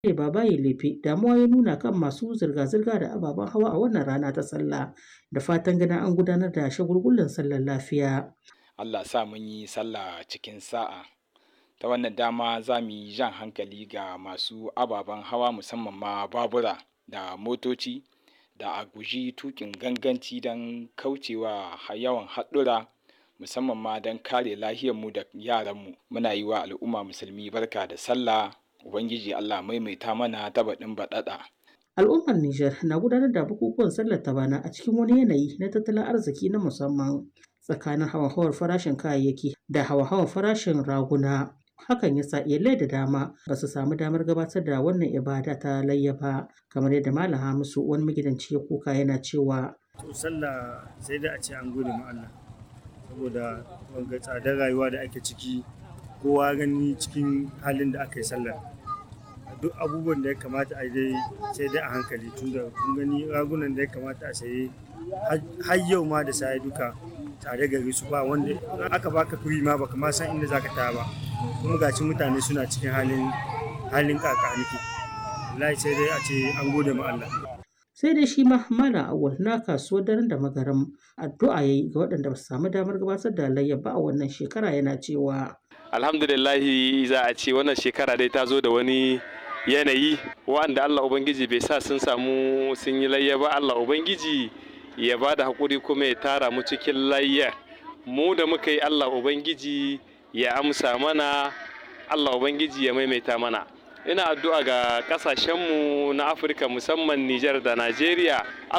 Babaye Lefe damuwa ya nuna kan masu zirga-zirga da ababen hawa a wannan rana ta sallah da fatan ganin an gudanar da shagulgulan sallar lafiya. Allah sa mun yi sallah cikin sa'a. Ta wannan dama za mu yi jan hankali ga masu ababen hawa musamman ma babura da motoci da a guji tuƙin ganganci don kaucewa yawan haɗura musamman ma don kare lahiyarmu da yaranmu. Muna yi wa al'umma musulmi barka da sallah. Ubangiji Allah maimaita mana ta baɗin baɗaɗa. Al'ummar Nijar na gudanar da bukukuwan sallar ta bana a cikin wani yanayi na tattalin arziki na musamman tsakanin hauhawar farashin kayayyaki da hauhawar farashin raguna. Hakan ya sa iyalai da dama ba su samu damar gabatar da wannan ibada ta layya ba kamar yadda Malam Hamisu wani magidanci ya kuka yana cewa. To sallah sai da a ce an gode ma Allah saboda wanga tsadar rayuwa da ake ciki kowa gani cikin halin da aka yi sallar duk abubuwan da ya kamata a dai sai dai a hankali tunda kun gani ragunan da ya kamata a saye har yau ma da saye duka tare gari su ba wanda aka baka kuri ma baka ma san inda zaka taya ba kuma gaci mutane suna cikin halin halin kakaniki wallahi sai dai a ce an gode ma Allah sai dai shi ma malam awal na kasuwar daren da magaram addu'a yayi ga waɗanda ba su samu damar gabatar da layya ba a wannan shekara yana cewa alhamdulillahi za a ce wannan shekara dai ta zo da wani yanayi wanda Allah Ubangiji bai sa sun samu sun yi layya ba Allah Ubangiji ya ba da haƙuri kuma ya tara mu cikin layya mu da muka yi Allah Ubangiji ya amsa mana Allah Ubangiji ya maimaita mana ina addu'a ga ƙasashenmu na Afirka musamman Nijar da Najeriya